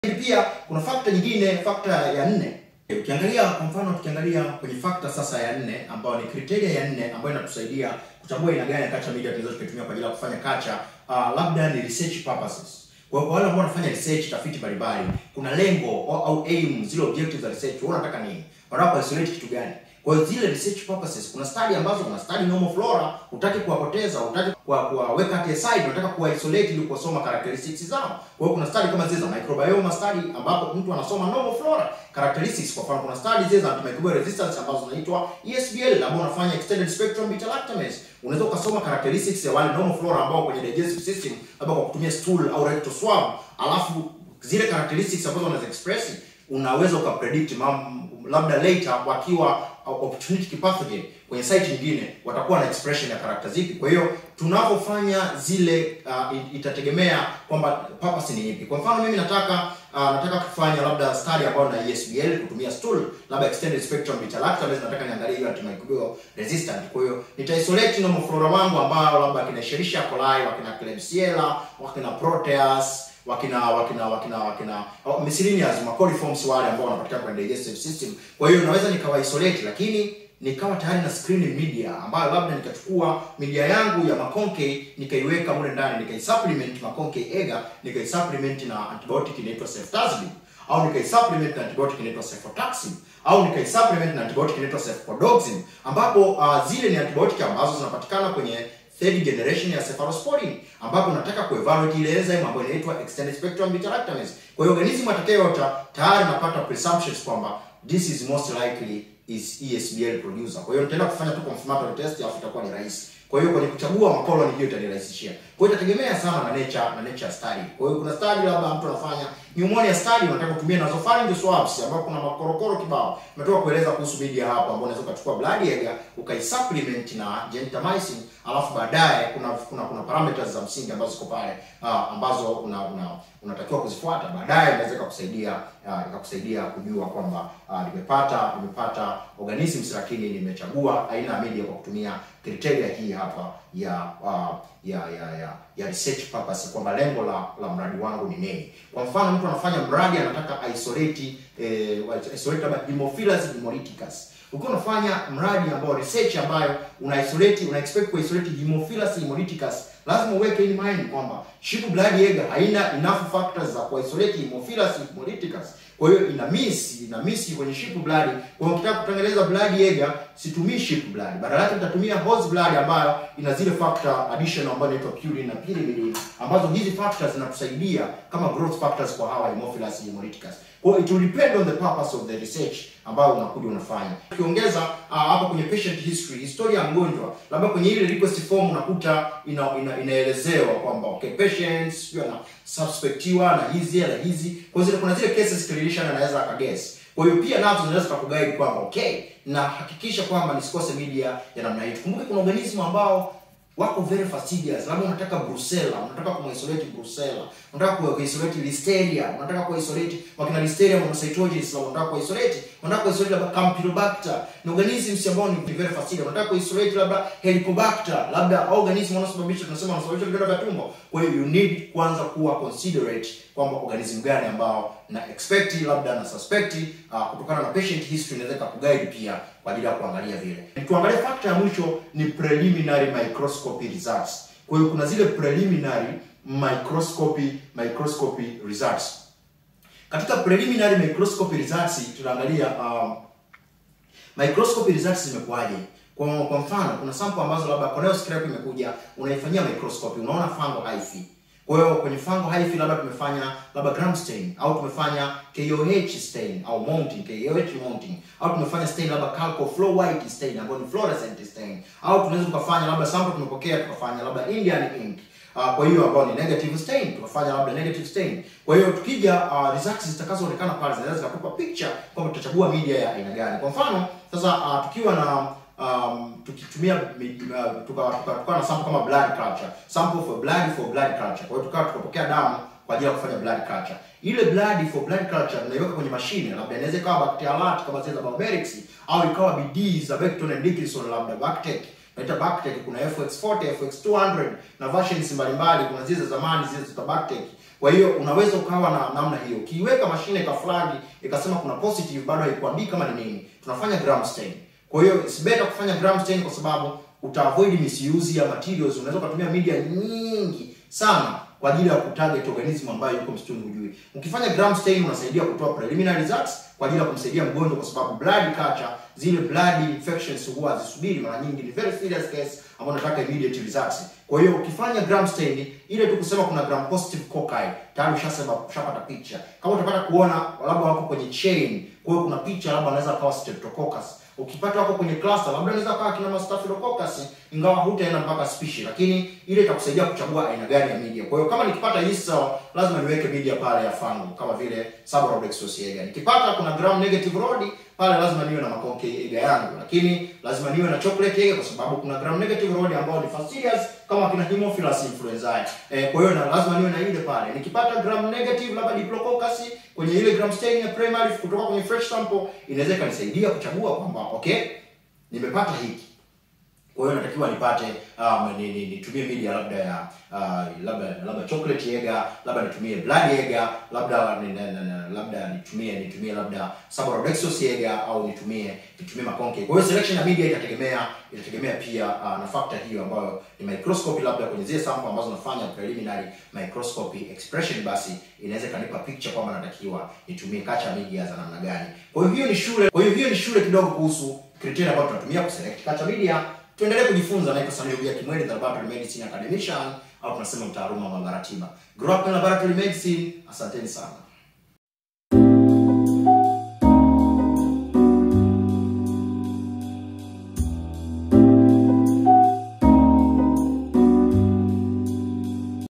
Lakini pia kuna factor nyingine, factor ya nne. Ukiangalia kwa mfano, tukiangalia kwenye factor sasa ya nne ambayo ni criteria ya nne ambayo inatusaidia kutambua aina gani ya culture media tunaweza tukatumia kwa ajili ya kufanya culture, uh, labda ni research purposes. Kwa hiyo kwa wale ambao wanafanya research, tafiti mbalimbali, kuna lengo au, au aim, zile objectives za research, wewe unataka nini? Unataka isolate kitu gani? Kwa hiyo zile research purposes, kuna study ambazo kuna study normal flora, hutaki kuwapoteza, hutaki kuwa- kuwaweka at aside, unataka kuwa isolate ili kusoma characteristics zao. Kwa hiyo kuna study kama zile za microbiome study ambapo mtu anasoma normal flora characteristics. Kwa mfano kuna study zile za antimicrobial resistance ambazo zinaitwa ESBL ambao unafanya extended spectrum beta lactamase. Unaweza ukasoma characteristics ya wale normal flora ambao kwenye digestive system labda kwa kutumia stool au rectal swab, alafu zile characteristics ambazo wanazi express unaweza ukapredict mam, labda later wakiwa opportunistic pathogen kwenye site nyingine watakuwa na expression ya character zipi. Kwa hiyo tunapofanya zile uh, it- itategemea kwamba purpose ni ipi. Kwa mfano mimi nataka uh, nataka kufanya labda study ambayo na ESBL kutumia stool labda extended spectrum beta lactamase, nataka niangalie hiyo antimicrobial resistant. Kwa hiyo nita isolate normal flora wangu ambao labda kina Escherichia coli, wakina Klebsiella, wakina Proteus wakina wakina wakina wakina oh, miscellaneous macoliforms wale ambao wanapatikana kwenye digestive system. Kwa hiyo naweza nikawa isolate, lakini nikawa tayari na screening media ambayo labda nikachukua media yangu ya makonke nikaiweka mule ndani nikaisupplement makonke ega nikaisupplement na antibiotic inaitwa ceftazidime au nikaisupplement na antibiotic inaitwa cefotaxime au nikaisupplement na antibiotic inaitwa cefpodoxime ambapo uh, zile ni antibiotic ambazo zinapatikana kwenye third generation ya cephalosporin ambapo nataka kuevaluate ile enzyme ambayo inaitwa extended spectrum beta lactamase. Kwa hiyo organism atakayota tayari napata presumptions kwamba this is most likely is ESBL producer. Kwa hiyo nitaenda kufanya tu confirmatory test alafu itakuwa ni rahisi. Kwa hiyo kwenye kuchagua makoloni hiyo itanirahisishia. Kwa hiyo itategemea sana na nature na nature study. Kwa hiyo kuna study labda mtu anafanya pneumonia study unataka kutumia nasopharyngeal swabs ambapo kuna makorokoro kibao. Nimetoka kueleza kuhusu media hapo ambapo unaweza ukachukua blood ega ukaisupplement na gentamicin alafu baadaye kuna kuna kuna parameters za msingi ambazo ziko pale uh, ambazo una, una unatakiwa kuzifuata. Baadaye inaweza ikakusaidia uh, ikakusaidia kujua kwamba uh, nimepata nimepata organisms lakini nimechagua aina ya media kwa kutumia criteria hii hapa ya uh, ya ya ya ya research purpose kwamba lengo la la mradi wangu ni nini. Kwa mfano mtu anafanya mradi anataka isolate eh, isolate labda Haemophilus hemolyticus. Ukiwa unafanya mradi ambao research ambayo una isolate una expect ku isolate Haemophilus hemolyticus, lazima uweke in mind kwamba sheep blood Jaeger haina enough factors za ku isolate Haemophilus hemolyticus. Kwa hiyo ina miss ina miss kwenye sheep blood. Kwa hiyo ukitaka kutengeneza blood Jaeger, situmii sheep blood. Badala yake nitatumia horse blood ambayo ina zile factor additional ambayo inaitwa purine na pyrimidine ambazo hizi factors zinatusaidia kama growth factors kwa hawa Haemophilus hemolyticus. Kwa hiyo it will depend on the purpose of the research ambayo unakuja unafanya. Ukiongeza uh, hapa kwenye patient history, historia ya mgonjwa, labda kwenye ile request form unakuta ina, ina, inaelezewa kwamba okay patients sio na suspectiwa na hizi na hizi. Kwa hiyo kuna zile cases clinician anaweza akaguess. Kwa hiyo pia nazo zinaweza kukuguide kwamba okay, na hakikisha kwamba nisikose media ya namna hii. Kumbuke kuna organism ambao wako very fastidious. Labda unataka Brucella, unataka kumisolate Brucella, unataka kuisolate Listeria, unataka kuisolate wakina Listeria monocytogenes, labda unataka kuisolate, unataka kuisolate labda Campylobacter, ni organisms ambao ni very fastidious. Unataka kuisolate labda Helicobacter, labda organism wanaosababisha tunasema wanasababisha vidonda vya tumbo. Kwa hiyo you need kwanza kuwa considerate kwamba organism gani ambao na expect labda na suspect uh, kutokana na patient history inaweza kuguide pia kwa ajili ya kuangalia vile. Tuangalie factor ya mwisho ni preliminary microscopy results. Kwa hiyo kuna zile preliminary microscopy microscopy results. Katika preliminary microscopy results tunaangalia um, microscopy results zimekuwaje. Kwa, kwa mfano kuna sample ambazo labda corneal scrape imekuja unaifanyia microscopy unaona fungal hyphae kwa hiyo kwenye fungal hyphae labda tumefanya labda gram stain au tumefanya KOH stain au mounting KOH mounting au tumefanya stain labda calco flow white stain ambayo ni fluorescent stain au tunaweza tukafanya labda sample tumepokea tukafanya labda Indian ink Uh, kwa hiyo ambao ni negative stain tukafanya labda negative stain. Kwa hiyo tukija uh, results zitakazoonekana pale zinaweza kutupa picture kwamba tutachagua media ya aina gani. Kwa mfano sasa uh, tukiwa na um, tukitumia uh, tukawa tuka, tuka na sample kama blood culture, sample for blood for blood culture. Kwa hiyo tukawa tukapokea damu kwa ajili ya kufanya blood culture. Ile blood for blood culture tunaiweka kwenye mashine, labda inaweza ikawa bacterialat kama zile za Biomerix au ikawa BD za Becton and Dickinson labda Bactec naita Bactec, kuna FX40, FX200 na versions mbalimbali. Kuna zile za zamani zile za Bactec Kwa hiyo unaweza ukawa na namna hiyo. Ukiiweka mashine ikaflagi ikasema kuna positive, bado haikuambii kama ni nini. Tunafanya gram stain. Kwa hiyo it's better kufanya gram stain kwa sababu uta avoid misuse ya materials. Unaweza kutumia media nyingi sana kwa ajili ya kutarget organism ambayo yuko msituni hujui. Ukifanya gram stain unasaidia kutoa preliminary results kwa ajili ya kumsaidia mgonjwa, kwa sababu blood culture, zile blood infections huwa hazisubiri, mara nyingi ni very serious case ambayo nataka immediate results. Kwa hiyo ukifanya gram stain ile tu kusema kuna gram positive cocci tayari ushasema ushapata picha. Kama utapata kuona labda wako kwenye chain, kwa hiyo kuna picha labda anaweza kawa streptococcus ukipata wako kwenye cluster labda anaweza kawa kina staphylococcus, ingawa hutaenda mpaka species, lakini ile itakusaidia kuchagua aina gani ya media. Kwa hiyo kama nikipata yeast cell lazima niweke media pale ya fungal kama vile Subarubdoxosis agar. Nikipata kuna gram negative rod pale lazima niwe na makonke agar yangu, lakini lazima niwe na chocolate agar kwa sababu kuna gram negative rod ambao ni fastidious kama kina Haemophilus influenzae. Eh, kwa hiyo na lazima niwe na ile pale. Nikipata gram negative labda Diplococcus kwenye ile gram stain ya primary kutoka kwenye fresh sample inaweza ikanisaidia kuchagua kwamba okay, nimepata hiki. Kwa hiyo natakiwa nipate um, ni, ni, nitumie media labda ya uh, labda labda chocolate agar, labda nitumie blood agar, labda ni, ni, ni, labda nitumie nitumie labda Subarubdoxosis agar au nitumie nitumie makonke. Kwa hiyo selection ya media itategemea itategemea pia uh, na factor hiyo ambayo ni microscopy, labda kwenye zile sample ambazo nafanya preliminary microscopy expression, basi inaweza kanipa picture kwamba natakiwa nitumie culture media za namna gani. Kwa hiyo hiyo ni shule, kwa hiyo hiyo ni shule kidogo kuhusu criteria ambayo tunatumia kuselect culture media. Tuendelee kujifunza. Naitwa Samir Bia Kimweli, the Laboratory Medicine Academician au tunasema mtaaluma wa maabara tiba. Grow up in laboratory medicine. Asanteni sana.